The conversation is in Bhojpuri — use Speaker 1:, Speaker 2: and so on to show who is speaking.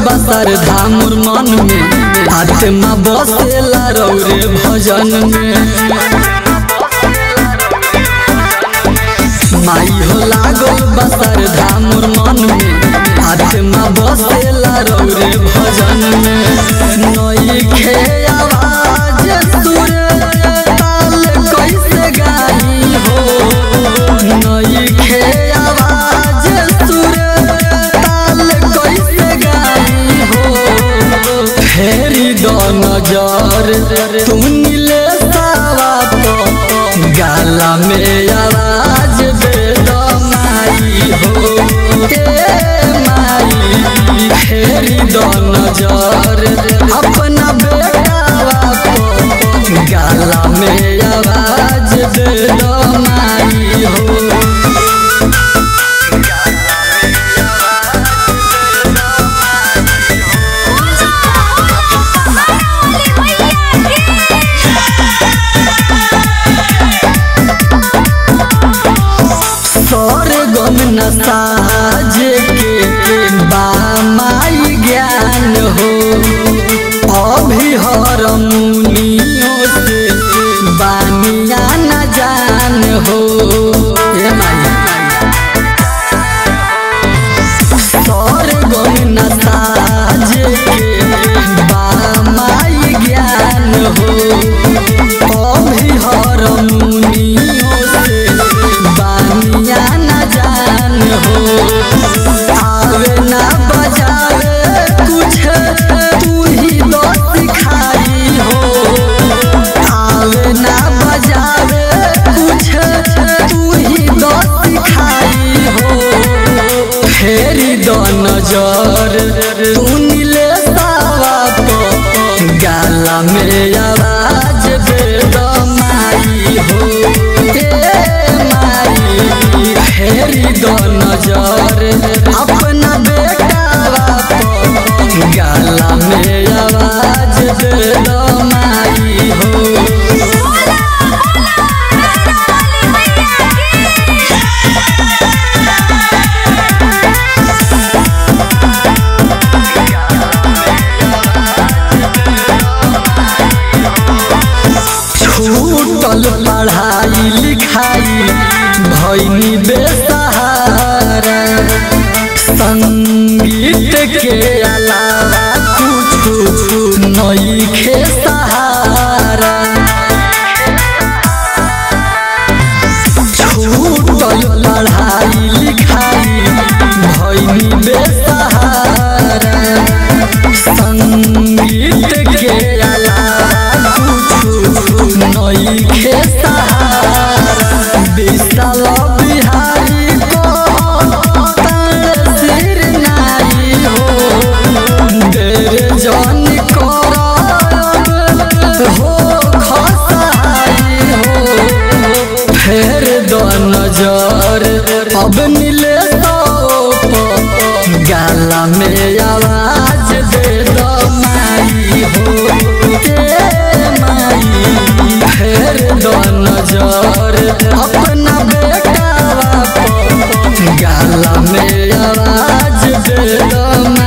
Speaker 1: बसर धामुर मन में आत्मा बसेला रौरे भजन में माई हो लागल बसर धामुर मन में आत्मा बसेला रौरे भजन में नई खे आवाज सुर ताल कैसे गाई हो नई खे आवाज सुर ताल कैसे गाई हो फेरी दो नजर तू नीले सावा तो गाला में आवाज दे दो माई हो ए माई फेरी दो नजर अपना बेटावा को गाला में आवाज दे दो माई हो स्वर्गम न साजे के बामाई ज्ञान हो अभी हर मुनियों से बानिया न जान हो ए माई स्वर्गम न साजे के बामाई ज्ञान हो अभी हर मुनियों से बानिया न जान हो आवे ना बजावे कुछ तू ही तो सिखाई हो आवे ना बजावे कुछ तू ही तो सिखाई हो फेरी दो नजर तू नीले सावा तो गाला में आवाज दे दो माई हो ए माई फेरी दो नजर अपना बेटावा तो गाला में आवाज दे दो माई हो छूटल पढ़ाई लिखाई भैनी बेसहारा संगीत के अलावा कुछ नई खे सहारा छूटल पढ़ाई लिखाई भैनी बेसहारा संगीत के अलावा कुछ नई खे सहारा विशाल बिहारी को तार सिर नाई हो देर जन करब हो खसाई हो फेर दो नजर अब नीले तो गाला में आवाज दे दो माई हो ए माई फेर दो नजर अपना बेटावा को गाला में आवाज दे दो